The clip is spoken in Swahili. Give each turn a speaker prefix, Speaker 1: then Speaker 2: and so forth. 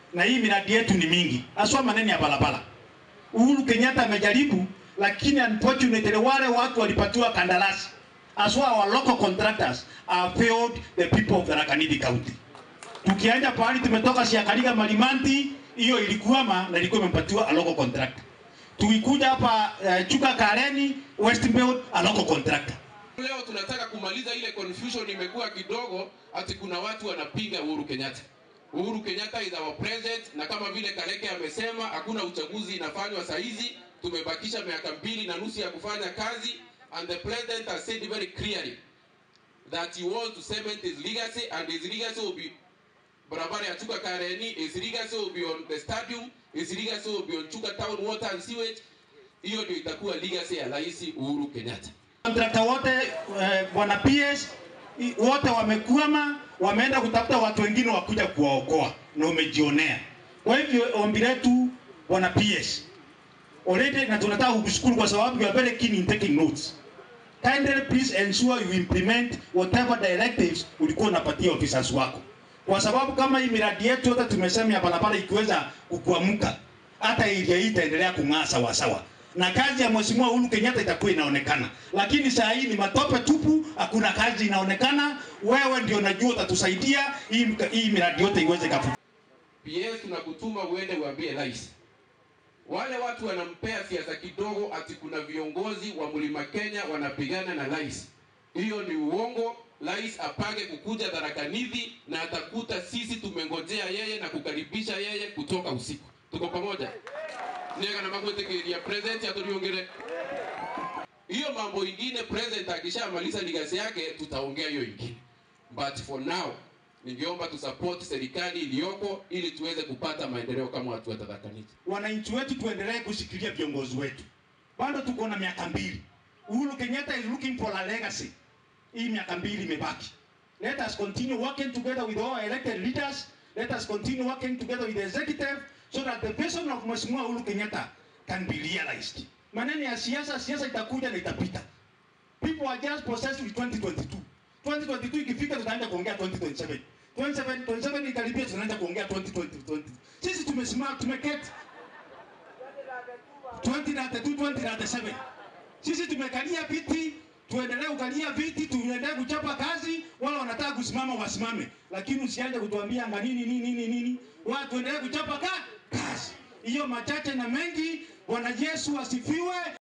Speaker 1: na hii miradi yetu ni mingi, haswa maneno ya barabara. Uhuru Kenyatta amejaribu, lakini unfortunately wale watu walipatiwa kandarasi, haswa our local contractors have failed the people of Tharaka Nithi County. Tukianja pahali tumetoka Siakaliga Malimanti, hiyo ilikuwama na ilikuwa imepatiwa a local contractor. Tukikuja hapa uh, Chuka Kareni Westfield a local contractor.
Speaker 2: Leo tunataka kumaliza ile confusion imekuwa kidogo, ati kuna watu wanapinga Uhuru Kenyatta. Uhuru Kenyatta is our president, na kama vile Kaleke amesema hakuna uchaguzi inafanywa saa hizi, tumebakisha miaka mbili na nusu ya kufanya kazi, and the president has said very clearly that he wants to cement his legacy and his legacy will be barabara ya Chuka Kareni, his legacy will be on the stadium, his legacy will be on Chuka town water and sewage. Hiyo ndio itakuwa legacy ya Rais Uhuru Kenyatta.
Speaker 1: Kontrakta wote eh, bwana PS i- wote wamekwama, wameenda kutafuta watu wengine wakuja kuwaokoa na umejionea. Kwa hivyo ombi letu bwana PS already, na tunataka kukushukuru kwa sababu you are very keen in taking notes. Kindly please ensure you implement whatever directives ulikuwa unapatia officers wako, kwa sababu kama hii miradi yetu yote tumesema ya barabara ikiweza kukuamuka, hata area hii itaendelea kung'aa sawa sawa, na kazi ya Mheshimiwa Uhuru Kenyatta itakuwa inaonekana. Lakini saa hii ni matope tupu, hakuna kazi inaonekana. Wewe ndio najua utatusaidia hii, hii miradi yote iweze kafu
Speaker 2: PS tunakutuma uende uambie rais. Wale watu wanampea siasa kidogo, ati kuna viongozi wa Mlima Kenya wanapigana na rais. Hiyo ni uongo. Rais apange kukuja Tharaka Nithi na atakuta sisi tumengojea yeye na kukaribisha yeye kutoka usiku. Tuko pamoja nega na magwetekeria president aturiongere hiyo mambo ingine. President akishamaliza ligasi yake, tutaongea hiyo ingine, but for now ningeomba tusupport serikali iliyoko ili tuweze kupata maendeleo kama watu wa Tharaka Nithi.
Speaker 1: wananchi wetu tuendelee kushikilia viongozi wetu. Bado tuko na miaka mbili. Uhuru Kenyatta is looking for a legacy. Hii miaka mbili imebaki. Let us continue working together with all elected leaders. Let us continue working together with the executive so that the vision of Mheshimiwa Uhuru Kenyatta can be realized. Maneno ya siasa, siasa itakuja na itapita. People are just possessed with 2022. 2022 ikifika tutaanza kuongea 2027. 27 27 ikaribia tunaanza kuongea 2020. Sisi tumesimama tumeketi 2032 2037. Sisi tumekalia viti, tuendelee kukalia viti, tuendelee kuchapa kazi, wala wanataka kusimama wasimame, lakini usianze kutuambia anga nini nini nini nini. Watu tuendelee kuchapa ka kazi. Hiyo machache na mengi. Bwana Yesu asifiwe.